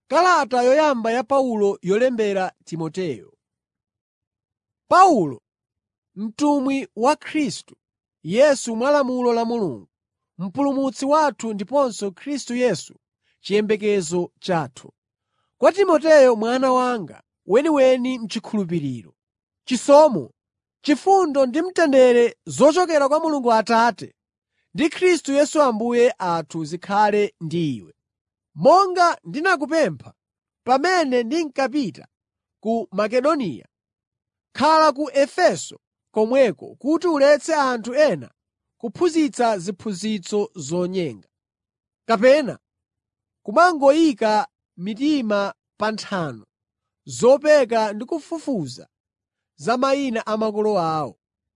Kalata yoyamba ya Paulo yolembera Timoteyo. Paulo, mtumwi wa Khristu Yesu mwa lamulo la Mulungu, Mpulumutsi wathu ndiponso Khristu Yesu chiyembekezo chathu. Kwa Timoteyo mwana wanga weniweni m'chikhulupiriro: Chisomo, chifundo ndi mtendere zochokera kwa Mulungu Atate ndi Khristu Yesu Ambuye athu zikhale ndi iwe. Monga ndinakupempha pamene ndinkapita ku Makedoniya, khala ku Efeso komweko kuti uletse anthu ena kuphunzitsa ziphunzitso zonyenga, kapena kumangoyika mitima pa nthano zopeka ndi kufufuza za mayina a makolo awo.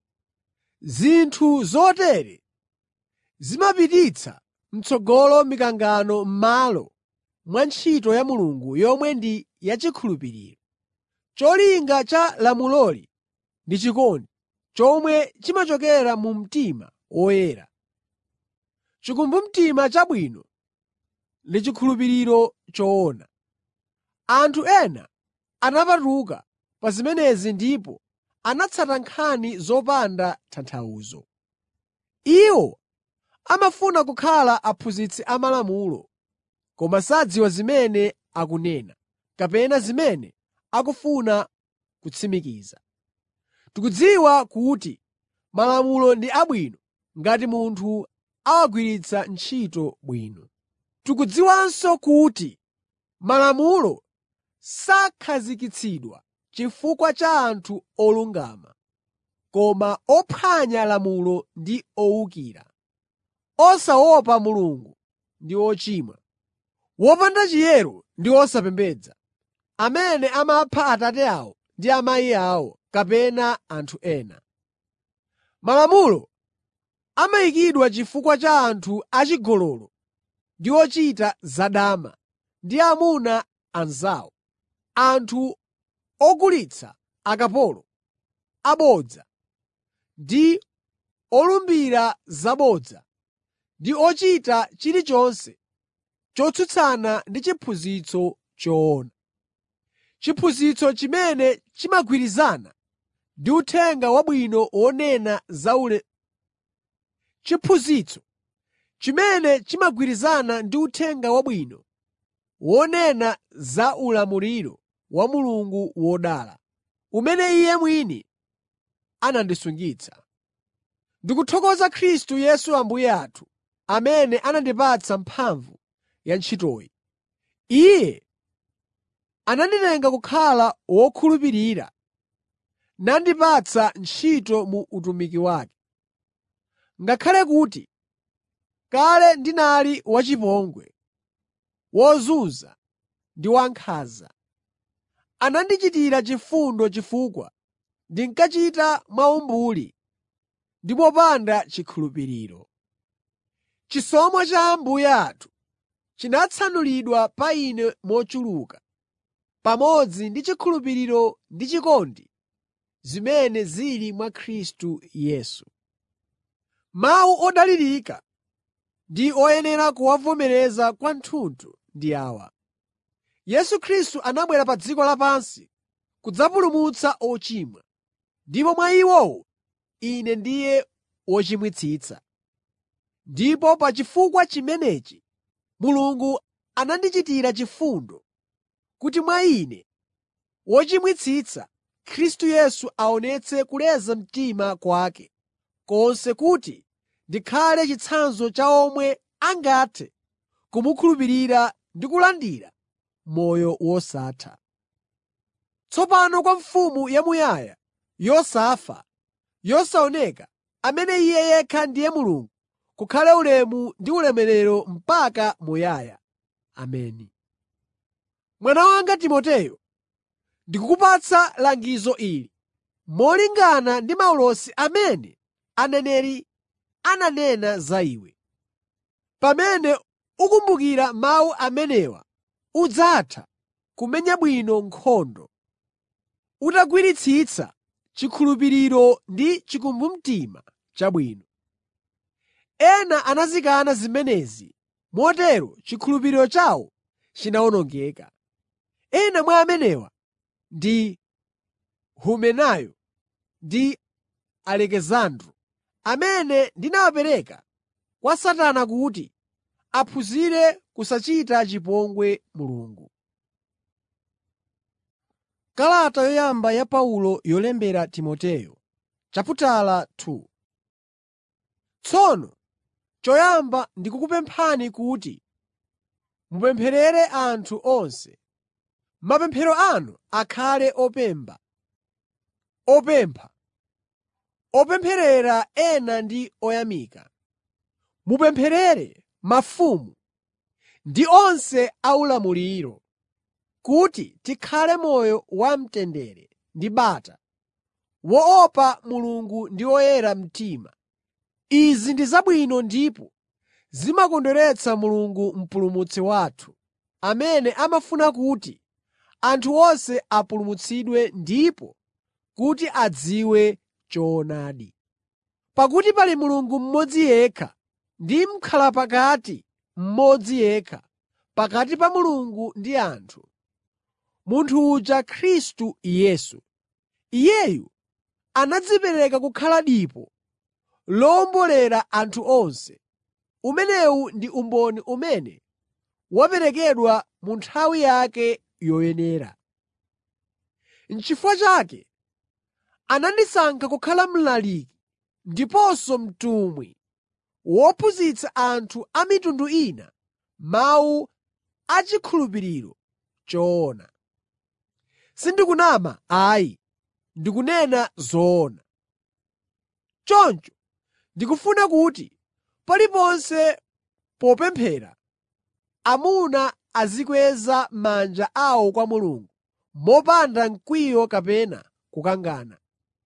Zinthu zotere zimapititsa m'tsogolo mikangano m'malo mwa ntchito ya Mulungu yomwe ndi yachikhulupiriro. Cholinga cha lamuloli ndi chikondi, chomwe chimachokera mu mtima woyera. Chikumbumtima chabwino ndi chikhulupiriro choona. Anthu ena anapatuka pa zimenezi ndipo anatsata nkhani zopanda tanthauzo. Iwo amafuna kukhala aphunzitsi amalamulo, koma sadziwa zimene akunena, kapena zimene akufuna kutsimikiza. Tikudziwa kuti Malamulo ndi abwino ngati munthu awagwiritsa ntchito bwino. Tikudziwanso kuti Malamulo sakhazikitsidwa chifukwa cha anthu olungama, koma ophwanya lamulo ndi owukira, osaopa Mulungu ndi ochimwa, wopanda chiyero ndi osapembedza, amene amapha Atate awo ndi amayi awo kapena anthu ena. Malamulo amayikidwa chifukwa cha anthu achigololo ndi ochita zadama ndi amuna anzawo, anthu ogulitsa akapolo, abodza ndi olumbira zabodza, ndi ochita chilichonse chotsutsana ndi chiphunzitso choona. Chiphunzitso chimene chimagwirizana ndi Uthenga Wabwino wonena za ule chiphunzitso chimene chimagwirizana ndi Uthenga Wabwino wonena za ulamuliro wa Mulungu wodala, umene Iye mwini anandisungitsa. Ndikuthokoza Khristu Yesu Ambuye athu, amene anandipatsa mphamvu ya ntchitoyi. Iye ananditenga kukhala wokhulupirira nandipatsa ntchito mu utumiki wake. Ngakhale kuti kale ndinali wachipongwe, wozunza ndi wankhanza, anandichitira chifundo chifukwa ndinkachita mwaumbuli ndi mopanda chikhulupiriro. Chisomo cha Ambuye athu chinatsanulidwa pa ine mochuluka, pamodzi ndi chikhulupiriro ndi chikondi zimene zili mwa Khristu Yesu. Mawu odalirika ndi oyenera kuwavomereza kwathunthu ndi awa: Yesu Khristu anabwera pa dziko lapansi kudzapulumutsa ochimwa, ndipo mwa iwowo ine ndiye wochimwitsitsa. Ndipo pa chifukwa chimenechi Mulungu anandichitira chifundo kuti mwa ine, wochimwitsitsa, Khristu Yesu aonetse kuleza mtima kwake konse kuti ndikhale chitsanzo cha omwe angathe kumukhulupirira ndi kulandira moyo wosatha. Tsopano kwa Mfumu yamuyaya, yosafa, yosaoneka, amene Iye yekha ndiye Mulungu, kukhale ulemu ndi ulemerero mpaka muyaya. Ameni. Mwana wanga Timoteyo, ndikukupatsa langizo ili molingana ndi maulosi amene aneneri ananena za iwe. Pamene ukumbukira mawu amenewa udzatha kumenya bwino nkhondo, utagwiritsitsa chikhulupiriro ndi chikumbumtima chabwino. Ena anazikana zimenezi, motero chikhulupiriro chawo chinawonongeka. Ena mwa amenewa ndi Humenayo ndi Alekisandro, amene ndinawapereka kwa Satana kuti aphunzire kusachita chipongwe Mulungu. Kalata yoyamba ya Paulo yolembera Timoteyo chaputala 2 Tsono choyamba ndikukupemphani kuti mupempherere anthu onse. Mapemphero anu akhale opemba, opempha, opempherera ena ndi oyamika. Mupempherere mafumu ndi onse aulamuliro, kuti tikhale moyo wamtendere ndi bata, woopa Mulungu ndi oyera mtima. Izi ndi zabwino ndipo zimakondweretsa Mulungu Mpulumutsi wathu, amene amafuna kuti anthu onse apulumutsidwe ndipo kuti adziwe choonadi. Pakuti pali Mulungu mmodzi yekha ndi m'khalapakati mmodzi yekha pakati pa Mulungu ndi anthu, munthu uja Khristu Yesu. Iyeyu anadzipereka kukhala dipo lowombolera anthu onse. Umenewu ndi umboni umene waperekedwa mu nthawi yake yoyenera. N'chifukwa chake anandisankha kukhala mlaliki ndiponso mtumwi wophunzitsa anthu a mitundu ina mawu achikhulupiriro choona. Sindikunama ayi, ndikunena zoona. Choncho ndikufuna kuti paliponse popemphera, amuna azikweza manja awo kwa Mulungu mopanda mkwiyo kapena kukangana.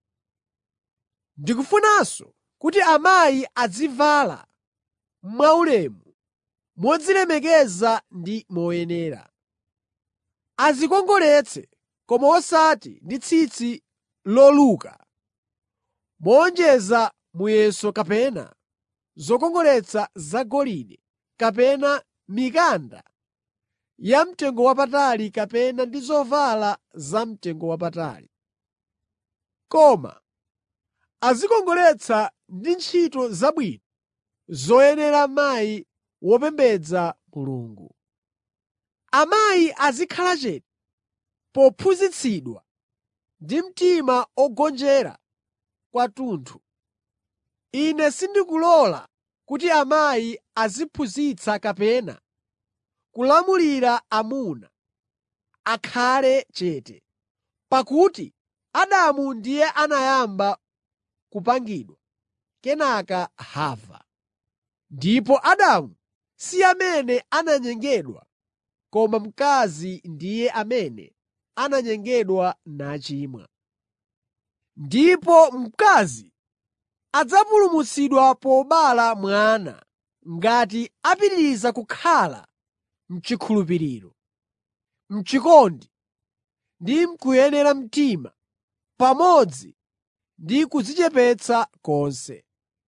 Ndikufunanso kuti amayi azivala mwaulemu, modzilemekeza ndi moyenera. Adzikongoletse koma osati ndi tsitsi loluka, mowonjeza muyeso kapena zokongoletsa zagolide kapena mikanda yamtengowapatali kapena ndi zovala zamtengowapatali. Koma adzikongoletsa ndi ntchito zabwino zoyenera mayi wopembedza Mulungu. Amayi azikhala chete pophunzitsidwa ndi mtima ogonjera kwathunthu. Ine sindikulola kuti amayi aziphunzitsa kapena kulamulira amuna akhale chete, pakuti Adamu ndiye anayamba kupangidwa, kenaka Hava. Ndipo Adamu si amene ananyengedwa, koma mkazi ndiye amene ananyengedwa nachimwa. Ndipo mkazi adzapulumutsidwa pobereka mwana ngati apitiriza kukhala m'chikhulupiriro, m'chikondi ndi m'kuyera mtima, pamodzi ndi kudzichepetsa konse.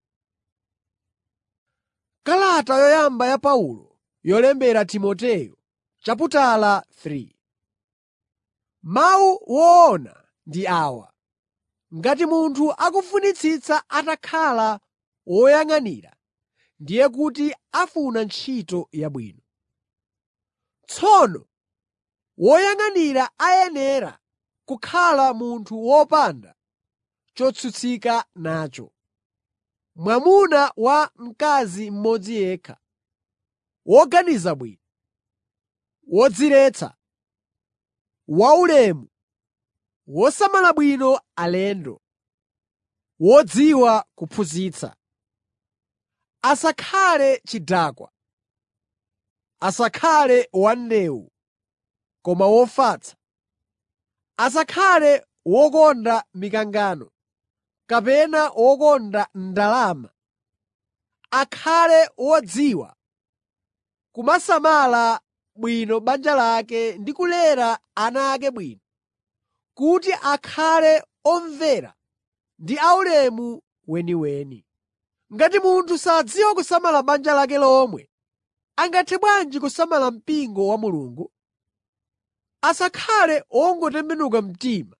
Kalata yoyamba ya Paulo yolembera Timoteyo chaputala 3 Mawu woona ndi awa: Ngati munthu akufunitsitsa atakhala woyang'anira, ndiye kuti afuna ntchito yabwino. Tsono woyang'anira ayenera kukhala munthu wopanda chotsutsika nacho, mwamuna wa mkazi mmodzi yekha, woganiza bwino, wodziretsa, waulemu, wosamala bwino alendo, wodziwa kuphunzitsa. Asakhale chidakwa, asakhale wandewu, koma wofatsa. Asakhale wokonda mikangano kapena wokonda ndalama. Akhale wodziwa kumasamala bwino banja lake ndi kulera ana ake bwino, kuti akhale omvera ndi aulemu weniweni. Ngati munthu sadziwa kusamala banja lake lomwe, angathe bwanji kusamala mpingo wa Mulungu? Asakhale wongotembenuka mtima,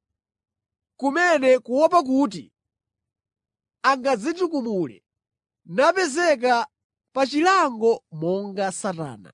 kumene kuopa kuti angadzitukumule napezeka pa chilango monga Satana.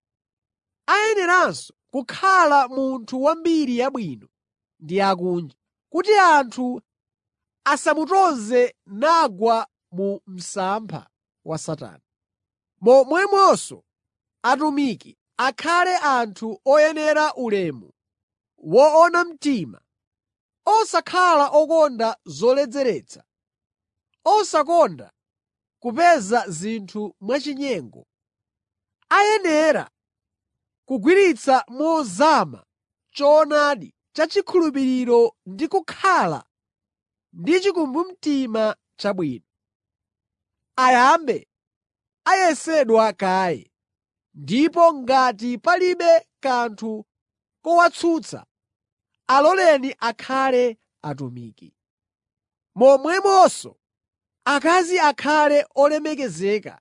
Ayeneranso kukhala munthu wa mbiri yabwino ndi akunja, kuti anthu asamutonze nagwa mu msampha wa Satana. Momwemonso atumiki akhale anthu oyenera ulemu, woona mtima, osakhala okonda zoledzeretsa, osakonda kupeza zinthu mwachinyengo. Ayenera kugwiritsa mozama choonadi cha chikhulupiriro ndi kukhala ndi chikumbumtima chabwino. Ayambe ayesedwa kaye, ndipo ngati palibe kanthu kowatsutsa, aloleni akhale atumiki. Momwemonso akazi akhale olemekezeka,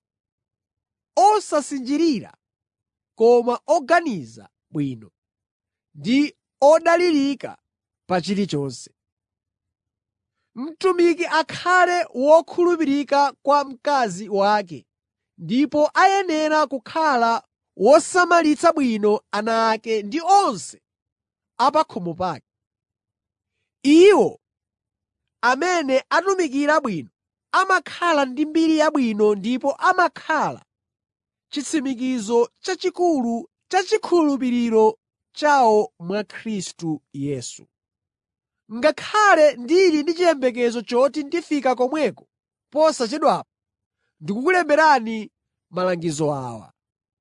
osasinjirira koma oganiza bwino, ndi odalirika pa chilichonse. Mtumiki akhale wokhulupirika kwa mkazi wake ndipo ayenera kukhala wosamalitsa bwino ana ake ndi onse a pa khomo pake. Iwo amene atumikira bwino amakhala ndi mbiri yabwino ndipo amakhala chitsimikizo chachikulu cha chikhulupiriro chawo mwa Khristu Yesu. Ngakhale ndili ndi chiyembekezo choti ndifika komweko posachedwapa, ndikukulemberani malangizo awa.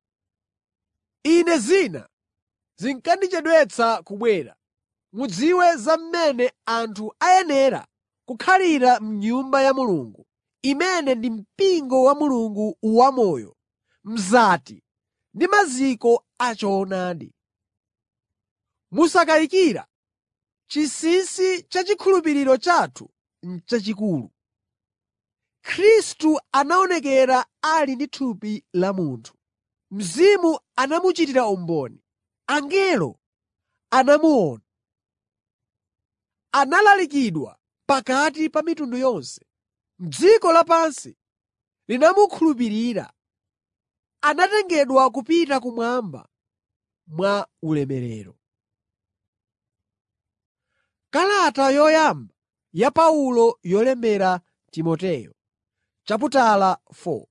Ine zina zinkandichedwetsa kubwera, mudziwe za mmene anthu ayenera kukhalira m'Nyumba ya Mulungu, imene ndi mpingo wa Mulungu wamoyo, mzati ndi maziko a choonadi. Musakayikira, chinsinsi cha chikhulupiriro chathu n'chachikulu. Khristu anaonekera ali ndi thupi la munthu. Mzimu anamuchitira umboni, angelo anamuona. Analalikidwa pakati pa mitundu yonse. Dziko lapansi linamukhulupirira. Anatengedwa kupita kumwamba mwa ulemerero. Kalata yoyamba ya Paulo yolembera Timoteyo chaputala 4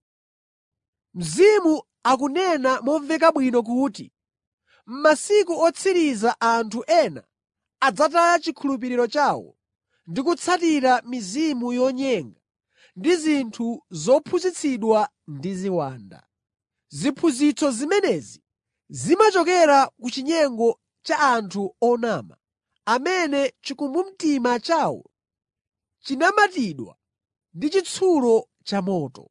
Mzimu akunena momveka bwino kuti m'masiku otsiriza anthu ena adzataya chikhulupiriro chawo ndi kutsatira mizimu yonyenga ndi zinthu zophunzitsidwa ndi ziwanda. Ziphunzitso zimenezi zimachokera ku chinyengo cha anthu onama, amene chikumbumtima chawo chinamatidwa ndi chitsulo chamoto.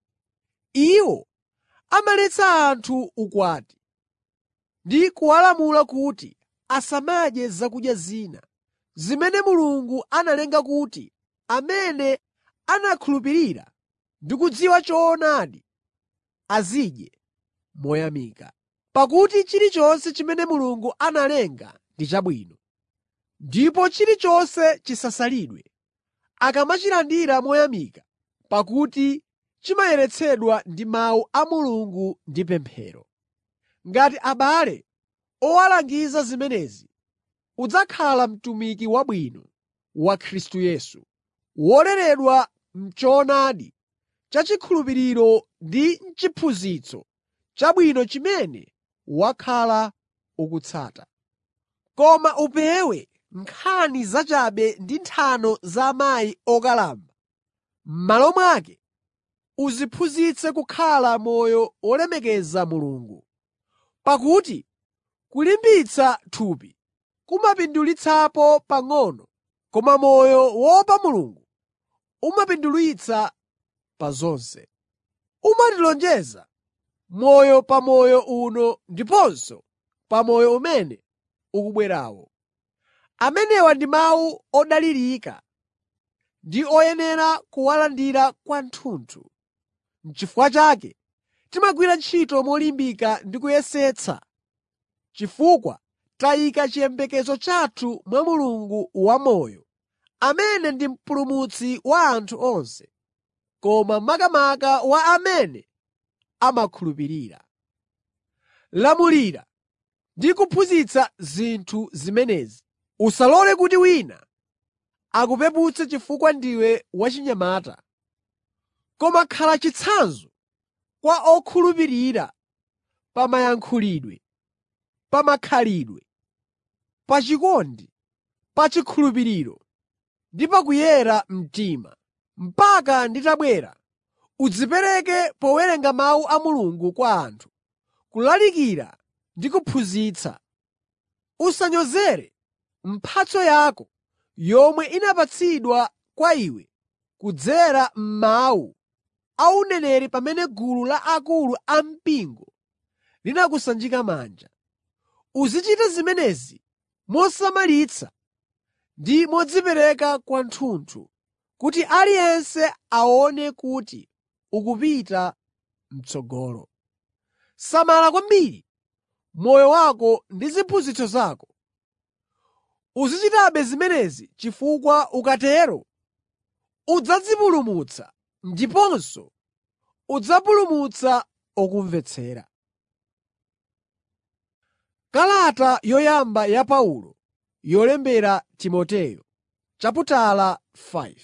Iwo amaletsa anthu ukwati ndi kuwalamula kuti asamadye zakudya zina, zimene Mulungu analenga kuti amene anakhulupirira ndi kudziwa choonadi azidye moyamika. Pakuti chilichonse chimene Mulungu analenga ndi chabwino, ndipo chilichonse chisasalidwe akamachilandira moyamika, pakuti chimayeretsedwa ndi mawu a Mulungu ndi pemphero. Ngati abale owalangiza zimenezi, udzakhala mtumiki wabwino wa Khristu Yesu, woleredwa m'choonadi cha chikhulupiriro ndi m'chiphunzitso chabwino chimene wakhala ukutsata. Koma upewe nkhani zachabe ndi nthano za amayi okalamba. M'malo mwake udziphunzitse kukhala moyo wolemekeza Mulungu. Pakuti kulimbitsa thupi kumapindulitsapo pang'ono, koma moyo woopa Mulungu umapindulitsa pa zonse. Umatilonjeza moyo pa moyo uno ndiponso pa moyo umene ukubwerawo. Amenewa ndi mawu odalirika ndi oyenera kuwalandira kwathunthu. N'chifukwa chake timagwira ntchito molimbika ndi kuyesetsa, chifukwa tayika chiyembekezo chathu mwa Mulungu wamoyo, amene ndi Mpulumutsi wa anthu onse, koma makamaka wa amene amakhulupirira. Lamulira ndi kuphunzitsa zinthu zimenezi. Usalole kuti wina akupeputse chifukwa ndiwe wachinyamata, koma khala chitsanzo kwa okhulupirira pa mayankhulidwe, pa makhalidwe, pa chikondi, pa chikhulupiriro ndi pa kuyera mtima. Mpaka nditabwera, udzipereke powerenga mawu a Mulungu kwa anthu, kulalikira ndi kuphunzitsa. Usanyozere mphatso yako yomwe inapatsidwa kwa iwe kudzera m'mawu a uneneri pamene gulu la akulu ampingo linakusanjika manja. Uzichita zimenezi mosamalitsa ndi modzipereka kwathunthu, kuti aliyense aone kuti ukupita m'tsogolo. Samala kwambiri moyo wako ndi ziphunzitso zako. Uzichitabe zimenezi chifukwa ukatero udzadzipulumutsa ndiponso udzapulumutsa okumvetsera. Kalata yoyamba ya Paulo yolembera Timoteyo chaputala 5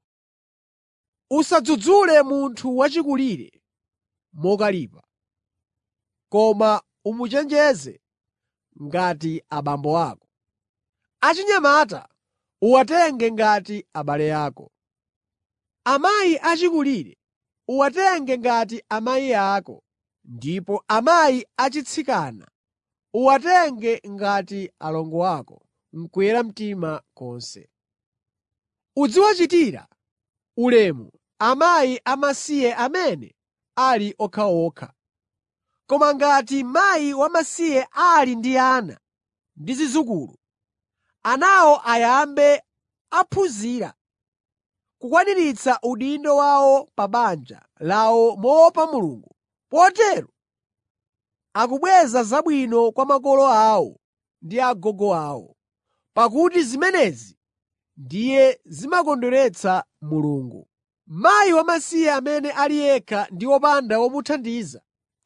Usadzudzule munthu wachikulire mokalipa, koma umuchenjeze ngati abambo ako. Achinyamata uwatenge ngati abale ako. Amayi achikulire uwatenge ngati amayi ako, ndipo amayi achitsikana uwatenge ngati alongo ako m'kuyera mtima konse. Uziwachitira ulemu akazi amasiye amene ali okhaokha. Koma ngati mkazi wamasiye ali ndi ana ndi zidzukulu, anawo ayambe aphunzira kukwaniritsa udindo wawo pa banja lawo moopa Mulungu, potero akubweza zabwino kwa makolo awo ndi agogo awo, pakuti zimenezi ndiye zimakondweretsa Mulungu. Mkazi wamasiye amene ali yekha ndi wopanda womuthandiza,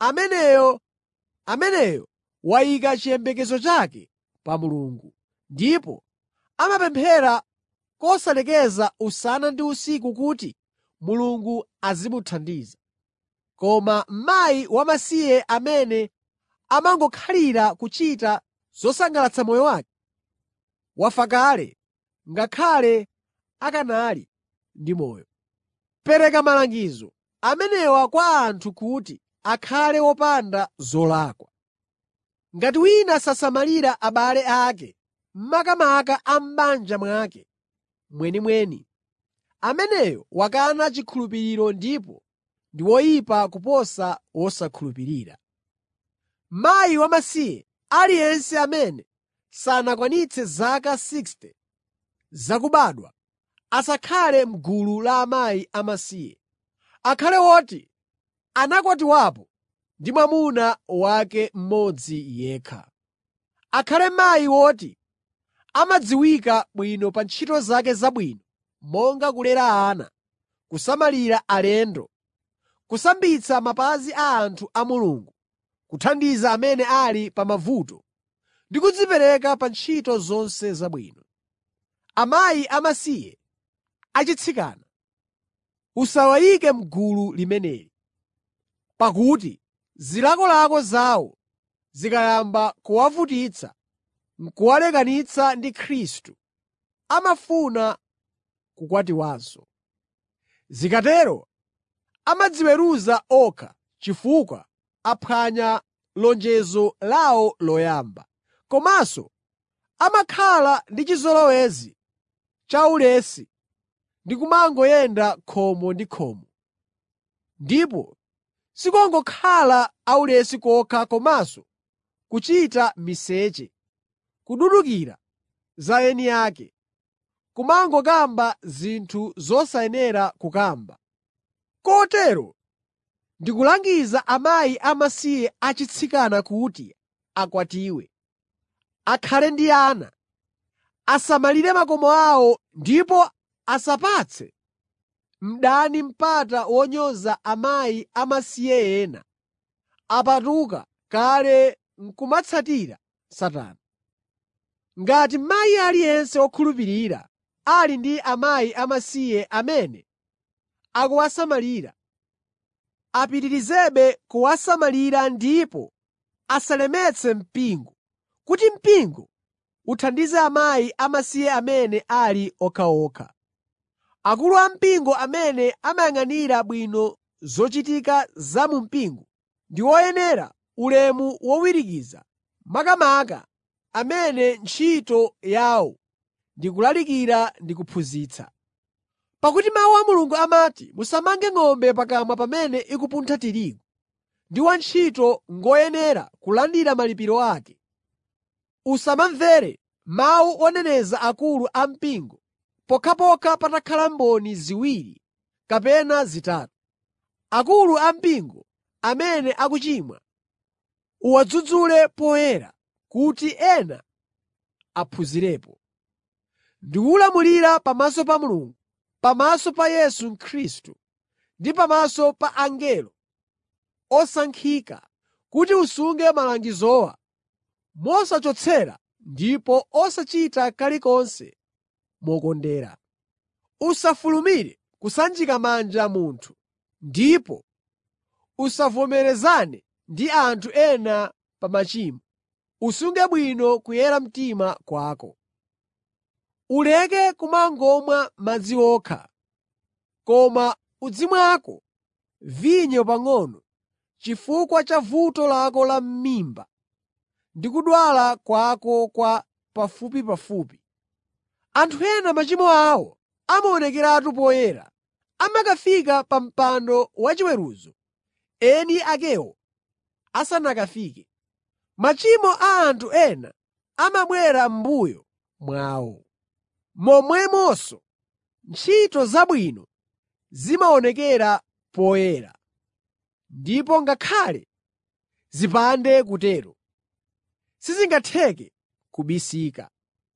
ameneyo wayika chiyembekezo chake pa Mulungu, ndipo amapemphera kosalekeza usana ndi usiku kuti Mulungu azimuthandiza. Koma mkazi wamasiye amene amangokhalira kuchita zosangalatsa moyo wake, wafa kale ngakhale akanali ndi moyo. Pereka malangizo amenewa kwa anthu kuti akhale wopanda zolakwa. Ngati wina sasamalira abale ake, makamaka a m'banja mwake mwenimweni, ameneyo wakana chikhulupiriro ndipo ndi woyipa kuposa wosakhulupirira. Mkazi wamasiye aliyense amene sanakwanitse zaka 60 zakubadwa asakhale m'gulu la akazi amasiye. Akhale woti anakwatiwapo ndi mwamuna wake mmodzi yekha. Akhale mayi woti amadziwika bwino pa ntchito zake zabwino monga kulera ana, kusamalira alendo, kusambitsa mapazi a anthu a Mulungu, kuthandiza amene ali pa mavuto ndi kudzipereka pa ntchito zonse zabwino. Akazi amasiye achitsikana usawayike m'gulu limeneli, pakuti zilakolako zawo zikayamba kuwavutitsa n'kuwalekanitsa ndi Khristu, amafuna kukwatiwanso. Zikatero amadziweruza okha chifukwa aphwanya lonjezo lawo loyamba. Komanso amakhala ndi chizolowezi chaulesi ndi kumangoyenda khomo ndi khomo. Ndipo sikungokhala aulesi kokha komanso kuchita miseche, kududukira za eni ake, kumangokamba zinthu zosayenera kukamba. Kotero ndikulangiza akazi amasiye achitsikana kuti akwatiwe, akhale ndi ana, asamalire makomo awo ndipo asapatse mdani mpata wonyoza akazi amasiye ena, apatuka kale n'kumatsatira Satana. Ngati mayi aliyense wokhulupirira ali ndi akazi amasiye amene akuwasamalira, apitirizebe kuwasamalira ndipo asalemetse mpingo, kuti mpingo uthandize akazi amasiye amene ali okhaokha. Akulu ampingo amene amayang'anira bwino zochitika za mu mpingo ndi oyenera ulemu wowirikiza, makamaka amene ntchito yawo ndi kulalikira ndi kuphunzitsa. Pakuti Mawu a Mulungu amati, “Musamange ng'ombe pakamwa pamene ikupuntha tirigu,” ndi wantchito ngoyenera kulandira malipiro ake. Usamamvere mawu oneneza akulu ampingo pokhapokha patakhala mboni ziwiri kapena zitatu. Akulu ampingo amene akuchimwa uwadzudzule poyera kuti ena aphunzirepo. Ndikukulamulira pamaso pa Mulungu, pamaso pa Yesu Khristu ndi pamaso pa angelo osankhika kuti usunge malangizowa mosachotsera ndipo osachita kalikonse mokondera. Usafulumire kusanjika manja munthu, ndipo usavomerezane ndi anthu ena pa machimo. Usunge bwino kuyera mtima kwako. Uleke kumangomwa madzi okha, koma uzimwako vinyo pang'ono chifukwa cha vuto lako la m'mimba ndi kudwala kwako kwa pafupipafupi. Anthu ena machimo awo amaonekeratu poyera, amakafika pa mpando wachiweruzo eni akewo asanakafike. Machimo a anthu ena amabwera m'mbuyo mwawo. Momwemonso ntchito zabwino zimaonekera poyera, ndipo ngakhale zipande kutero, sizingatheke kubisika.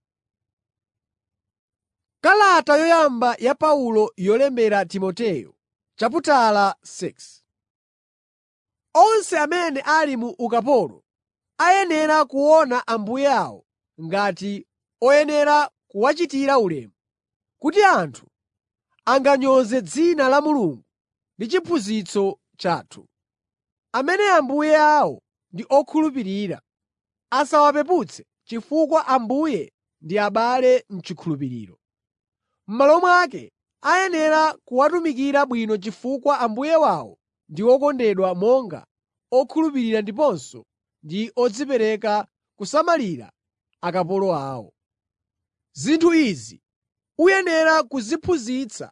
Kalata yoyamba ya Paulo yolembera Timoteyo chaputala 6 Onse amene ali mu ukapolo ayenera kuona ambuye awo ngati oyenera kuwachitira ulemu, kuti anthu anganyoze dzina la Mulungu ndi chiphunzitso chathu. Amene ambuye awo ndi okhulupirira, asawapeputse chifukwa Ambuye ndi abale m'chikhulupiriro. M'malo mwake ayenera kuwatumikira bwino chifukwa ambuye wawo ndi okondedwa monga okhulupirira ndiponso ndi odzipereka kusamalira akapolo awo. Zinthu izi uyenera kuziphunzitsa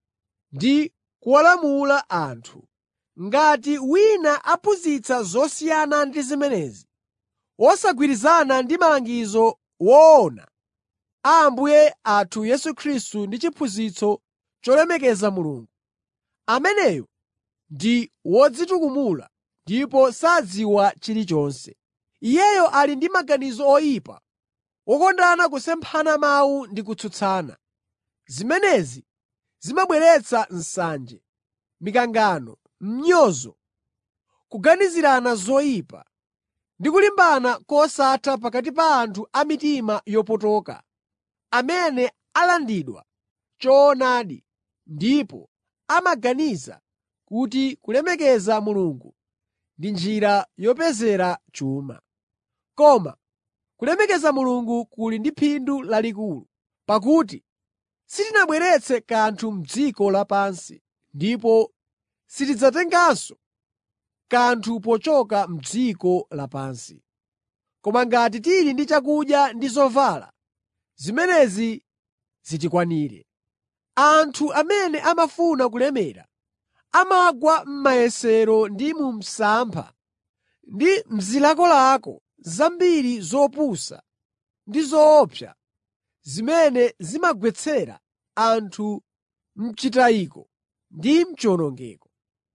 ndi kuwalamula anthu. Ngati wina aphunzitsa zosiyana ndi zimenezi, wosagwirizana ndi malangizo woona a Ambuye athu Yesu Khristu ndi chiphunzitso cholemekeza Mulungu, ameneyo ndi wodzitukumula ndipo sadziwa chilichonse. Iyeyo ali ndi maganizo oyipa, wokondana kusemphana mawu ndi kutsutsana. Zimenezi zimabweretsa nsanje, mikangano, m'nyozo, kuganizirana zoyipa ndi kulimbana kosatha pakati pa anthu a mitima yopotoka, amene alandidwa choonadi ndipo amaganiza kuti kulemekeza Mulungu ndi njira yopezera chuma. Koma kulemekeza Mulungu kuli ndi phindu lalikulu, pakuti sitinabweretse kanthu m'dziko lapansi ndipo sitidzatenganso kanthu pochoka m'dziko lapansi. Koma ngati tili ndi chakudya ndi zovala, zimenezi zitikwanire. Anthu amene amafuna kulemera amagwa m'mayesero ndi mu msampha ndi m'zilakolako zambiri zopusa ndi zoopsa zimene zimagwetsera anthu m'chitayiko ndi m'chiwonongeko.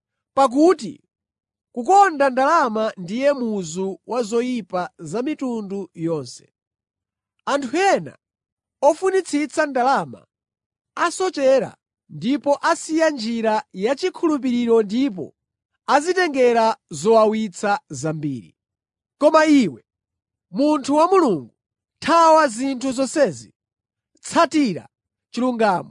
Pakuti kukonda ndalama ndiye muzu wa zoyipa za mitundu yonse. Anthu ena ofunitsitsa ndalama asochera ndipo asiya njira yachikhulupiriro ndipo adzitengera zowawitsa zambiri. Koma iwe, munthu wa Mulungu, thawa zinthu zonsezi. Tsatira chilungamo,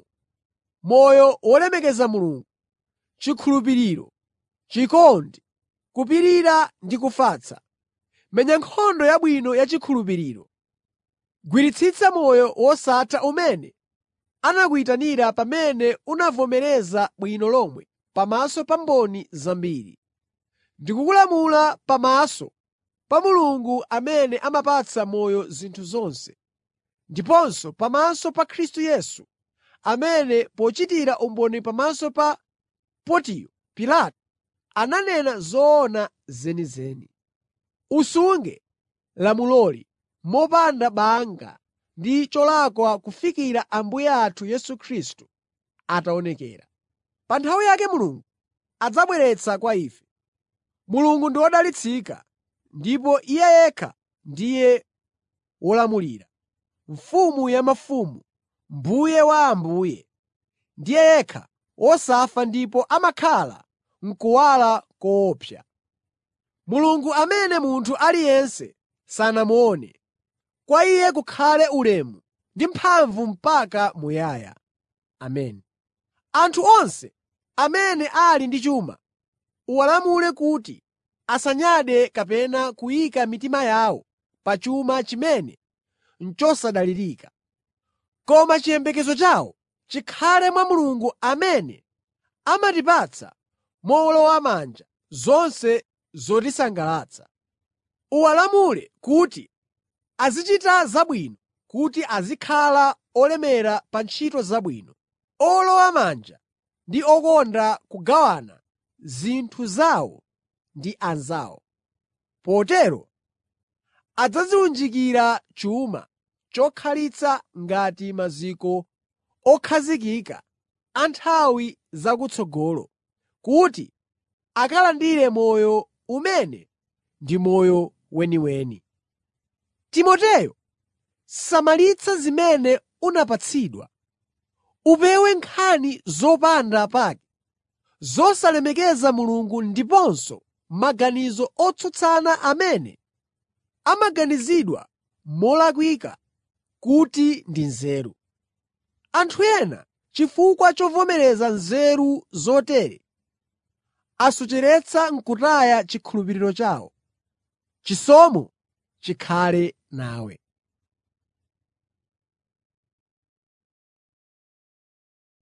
moyo wolemekeza Mulungu, chikhulupiriro, chikondi, kupirira ndi kufatsa. Menya nkhondo yabwino yachikhulupiriro. Gwiritsitsa moyo wosatha umene anakuyitanira pamene unavomereza bwino lomwe pamaso pa mboni zambiri. Ndikukulamula pamaso pa Mulungu amene amapatsa moyo zinthu zonse, ndiponso pamaso pa Khristu Yesu, amene pochitira umboni pamaso pa Pontiyo Pilato ananena zoona zenizeni. Usunge lamuloli mopanda banga ndi cholakwa kufikira Ambuye athu Yesu Khristu ataonekera. Pa nthawi yake Mulungu adzabweretsa kwa ife. Mulungu ndi wodalitsika ndipo Iye yekha ndiye wolamulira, Mfumu ya mafumu, Mbuye wa ambuye. Ndiye yekha wosafa ndipo amakhala m'kuwala koopsa. Mulungu amene munthu aliyense sanamuone. Kwa Iye kukhale ulemu ndi mphamvu mpaka muyaya. Ameni. Anthu onse amene ali ndi chuma uwalamule kuti asanyade kapena kuyika mitima yawo pa chuma chimene n'chosadalirika. Koma chiyembekezo chawo chikhale mwa Mulungu amene amatipatsa mowolowamanja zonse zotisangalatsa. Uwalamule kuti azichita zabwino, kuti azikhala olemera pa ntchito zabwino, owolowamanja ndi okonda kugawana zinthu zawo ndi anzawo. Potero adzadziwunjikira chuma chokhalitsa ngati maziko okhazikika a nthawi zakutsogolo, kuti akalandire moyo umene ndi moyo weniweni. Timoteyo, samalitsa zimene unapatsidwa. Upewe nkhani zopanda pake, zosalemekeza Mulungu ndiponso maganizo otsutsana amene amaganizidwa molakwika kuti ndi nzeru. Anthu ena chifukwa chovomereza nzeru zotere asocheretsa n'kutaya chikhulupiriro chawo. Chisomo chikhale nawe.